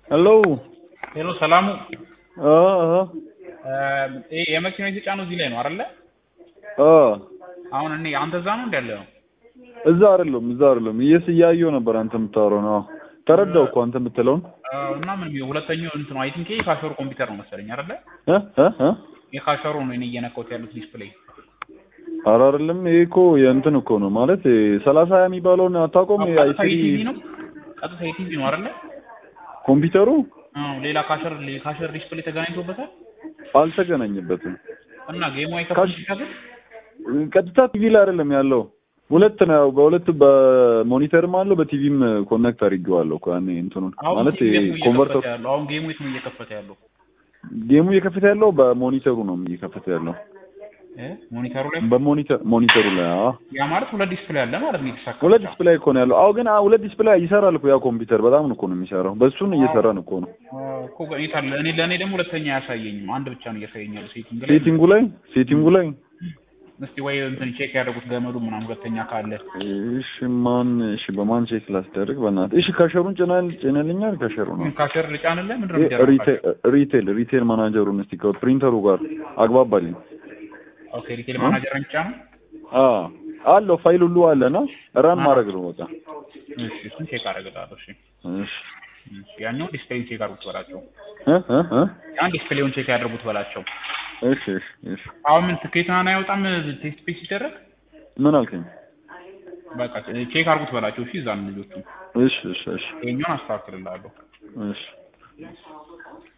ሄሎ ሄሎ ሰላሙ አ አ እ የመኪና የተጫነው እዚህ ላይ ነው አይደለ? አ አሁን እኔ አንተ እዛ ነው እንደ ያለው እዛ አይደለም እዛ አይደለም እየስ እያየሁ ነበር አንተ የምታወራው ነው ተረዳው እኮ አንተ የምትለውን እና ምን ይኸው ሁለተኛው እንትን አይ ቲንክ የካሸሩ ኮምፒውተር ነው መሰለኝ አይደለ? እ እ እ የካሸሩ ነው እኔ እየነካሁት ያሉት ዲስፕሌይ ኧረ አይደለም ይሄ እኮ የእንትን እኮ ነው ማለት ሰላሳ ሀያ የሚባለውን አታውቀውም ቀጥታ አይሲዲ የቲቪ ነው ቀጥታ የቲቪ ነው አይደለ? ኮምፒውተሩ አዎ ሌላ ካሸር ካሸር ዲስፕሌይ ተገናኝቶበታል አልተገናኘበትም እና ጌሙ አይከፍትም ቀጥታ ቲቪ ላይ አይደለም ያለው ሁለት ነው በሁለት በሞኒተርም አለው በቲቪም ኮኔክት አድርጌዋለሁ እኮ ያኔ እንትኑን አሁን ማለት ጌሙ እየከፈተ ኮንቨርተር ያለው አሁን ጌሙ የት ነው እየከፈተ ያለው ጌሙ እየከፈተ ያለው በሞኒተሩ ነው እየከፈተ ያለው እ ሞኒተሩ ላይ በሞኒተር ሞኒተሩ ላይ አዎ ያ ማለት ሁለት ዲስፕሌይ አለ ማለት ነው የተሳካ ሁለት ዲስፕላይ እኮ ነው ያለው አዎ ግን አዎ ሁለት ዲስፕላይ ይሰራል እኮ ያ ኮምፒውተር በጣም ነው እኮ ነው የሚሰራው በሱን እየሰራን እኮ ነው እኮ እኔ ታለ እኔ ለእኔ ደግሞ ሁለተኛ አያሳየኝም አንድ ብቻ ነው እያሳየኛል ሴቲንግ ላይ ሴቲንጉ ላይ ሴቲንጉ ላይ እስቲ ወይ እንትን ቼክ ያደረጉት ገመዱ ምናምን ሁለተኛ ካለ እሺ ማን እሺ በማን ቼክ ላስደርግ በእናትህ እሺ ከሸሩን ጭናል ጭነልኛል ከሸሩ ነው ካሸር ልጫንልህ ምንድን ነው የሚደረገው ሪቴል ሪቴል ሪቴል ማናጀሩን እስቲ ከፕሪንተሩ ጋር አግባባልኝ ኦኬ ሪቴል ማናጀር ብቻ ነው አ አለው ፋይል ሁሉ አለና ራን ማድረግ ነው በቃ እሺ እሱን ቼክ አደርግልሃለሁ እሺ እሺ እሺ ያኛውን ዲስፕሌይን ቼክ አድርጉት በላቸው እ እ እ ያን ዲስፕሌዩን ቼክ ያድርጉት በላቸው እሺ እሺ እሺ አሁን ምን ትኬት ምናምን አይወጣም ቴስት ፔጅ ሲደረግ ምን አልከኝ በቃ ቼክ አድርጉት በላቸው እሺ እዛን ልጆቹ እሺ እሺ እሺ ይሄኛውን አስተካክልልሃለሁ እሺ